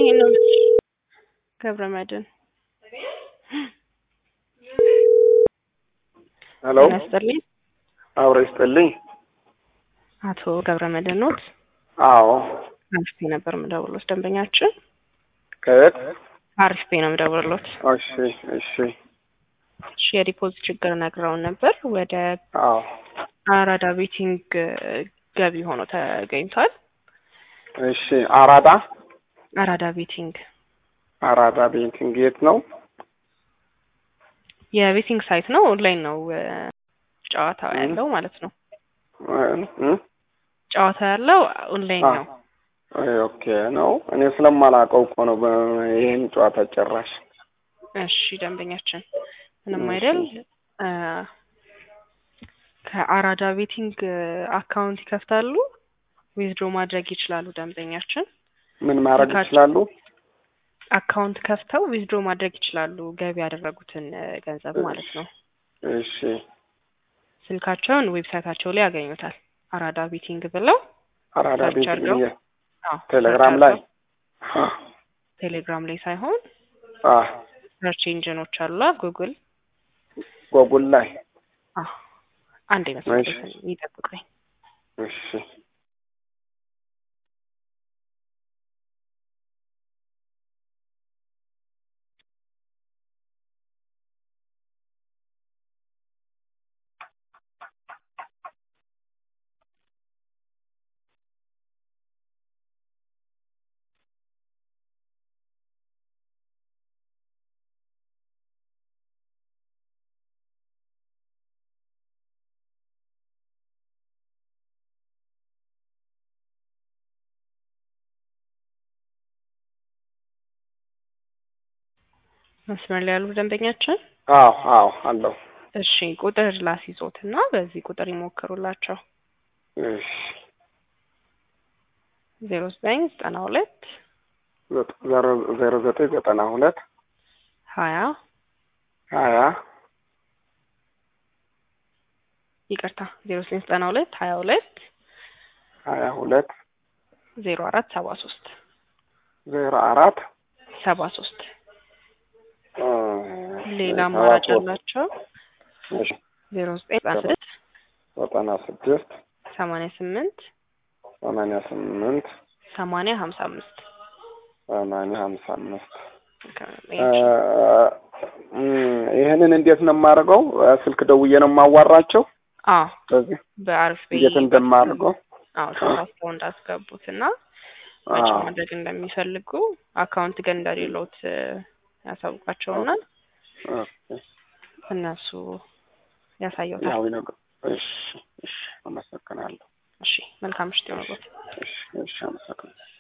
ነው ገብረ መድን ሄሎ ጤና ይስጥልኝ። አብረ ይስጥልኝ። አቶ ገብረ መድን ኖት? አዎ አሪፍ ነበር የምደውልዎት። ደንበኛችን ከየት? አሪፍ ነው የምደውልዎት። እሺ እሺ። እሺ የዲፖዚት ችግር ነግረውን ነበር። ወደ አዎ አራዳ ቤቲንግ ገቢ ሆኖ ተገኝቷል። እሺ። አራዳ አራዳ ቤቲንግ አራዳ ቤቲንግ የት ነው? የቤቲንግ ሳይት ነው። ኦንላይን ነው እ ጨዋታ ያለው ማለት ነው። እ? ጨዋታ ያለው ኦንላይን አ- ነው። ኦኬ ነው። እኔ ስለማላውቀው እኮ ነው በ- ይሄን ጨዋታ ጨራሽ። እሺ ደንበኛችን ምንም እሺ። አይደል። እ ከአራዳ ቤቲንግ አካውንት ይከፍታሉ፣ ዊዝድሮ ማድረግ ይችላሉ። ደንበኛችን ምን ማድረግ ስልካችን- ይችላሉ? አካውንት ከፍተው ዊዝድሮ ማድረግ ይችላሉ፣ ገቢ ያደረጉትን እ ገንዘብ ማለት ነው። እሺ ስልካቸውን ዌብሳይታቸው ላይ ያገኙታል። አራዳ ቤቲንግ ብለው አራዳ ሰርች ቤቲንግ አድርገው የ- አዎ፣ ቴሌግራም ሰርች ላይ አድርገው ቴሌግራም ላይ ሳይሆን አ ሰርች ኢንጂኖች አሉ ጉግል ጎጉል ላይ አዎ አንድ መስመር እሺ። ይጠብቁኝ። እሺ መስመር ላይ ያሉ ደንበኛችን አዎ አዎ አለው። እሺ ቁጥር ላስይዞት እና በዚህ ቁጥር ይሞክሩላቸው። እሺ ዜሮ ዘጠኝ ዘጠና ሁለት ዘጠ- ዜሮ ዜሮ ዘጠኝ ዘጠና ሁለት ሀያ ሀያ ይቅርታ ዜሮ ዘጠኝ ዘጠና ሁለት ሀያ ሁለት ሀያ ሁለት ዜሮ አራት ሰባ ሶስት ዜሮ አራት ሰባ ሶስት እ፣ ሌላ ሰባ አማራጭ ሶስት ያላቸው እሺ ዜሮ ዘጠኝ ዘጠና ስድስት ዘጠና ስድስት ሰማንያ ስምንት ሰማንያ ስምንት ሰማንያ ሀምሳ አምስት ሰማንያ ሀምሳ አምስት እ፣ እም፣ ይህንን እንዴት ነው የማደርገው? እ፣ ስልክ ደውዬ ነው የማዋራቸው። አዎ በዚህ በአሪፍ ቤ እንዴት እንደማደርገው አዎ ተሳስተው እንዳስገቡት እና መቼ አዎ ማድረግ እንደሚፈልጉ አካውንት ግን እንደሌሎት እ፣ ያሳውቃቸውና ኦኬ። እነሱ ያሳየውታል። ያው ይነግሩ። እሺ እሺ፣ አመሰግናለሁ። እሺ መልካም ምሽት ይሆንልዎት። እሺ እሺ፣ አመሰግናለሁ።